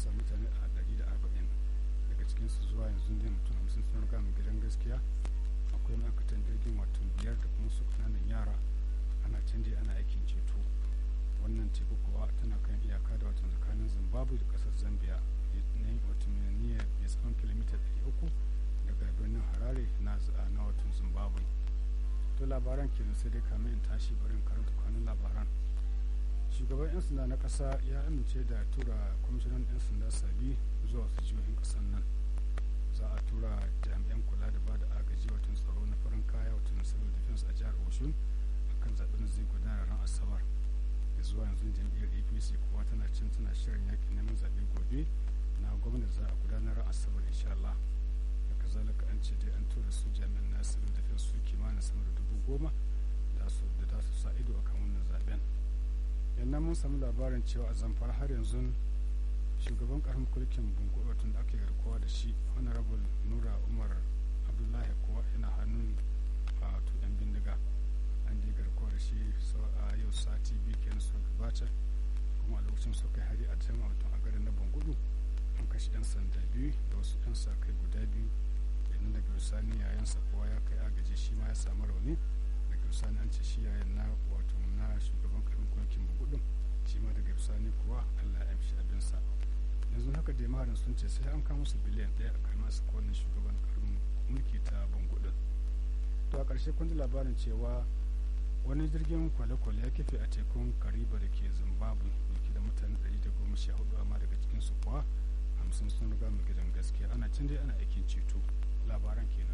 sa mutane a ɗari da arba'in daga cikinsu zuwa yanzu ne mutum hamsin sun riga mu gidan gaskiya akwai ma'aikatan jirgin wato biyar da kuma su kananan yara ana canje ana aikin ceto wannan teku kuwa tana kan iyaka da watan tsakanin zimbabwe da kasar zambia ne wato mai tsawon kilomita 300 daga birnin harare na na watan zimbabwe to labaran kenan sai dai kamin in tashi bari in karanta kwanan labaran shugaban 'yan sanda na kasa ya amince da tura kwamishinan 'yan sanda sabi zuwa wasu jihohin kasar nan za a tura jami'an kula da ba da agaji watan tsaro na farin kaya watan civil defense a jihar oshun akan zaɓen zai gudana ran asabar da zuwa yanzu jam'iyyar apc kuwa tana cin tana shirin yakin neman zaɓe gobe na gwamnati za a gudanar ran asabar insha Allah da kazalika an ce dai an tura su jami'an na civil defense su kimanin sama da dubu goma da su da za su sa ido akan wannan zaɓen yannan mun samu labarin cewa a zamfara har yanzu shugaban karin kulkin bunkuɗa tun da ake garkuwa da shi honorable nura umar abdullahi kuwa yana hannun a yan bindiga an je garkuwa da shi a yau sati biyu kenan suka gabata kuma a lokacin suka kai hari a can a garin na bangudu an kashe yan sanda biyu da wasu yan sa kai guda biyu idan daga bisani yayansa kowa ya kai agaji shi ma ya samu rauni daga bisani an ce shi yayan na wato na shugaban karin kulkin bangudun shi ma daga bisani kuwa allah ya amshi abinsa yanzu haka da maharin sun ce sai an kama su biliyan ɗaya a kalmar su kowane shugaban karin mulki ta bangudun to a ƙarshe kun ji labarin cewa wani jirgin kwale-kwale ya kife a tekun kariba da ke zimbabwe dauke da mutane 114 amma daga cikinsu kuwa hamsin sun riga mu gidan gaskiya ana can dai ana aikin ceto labaran kenan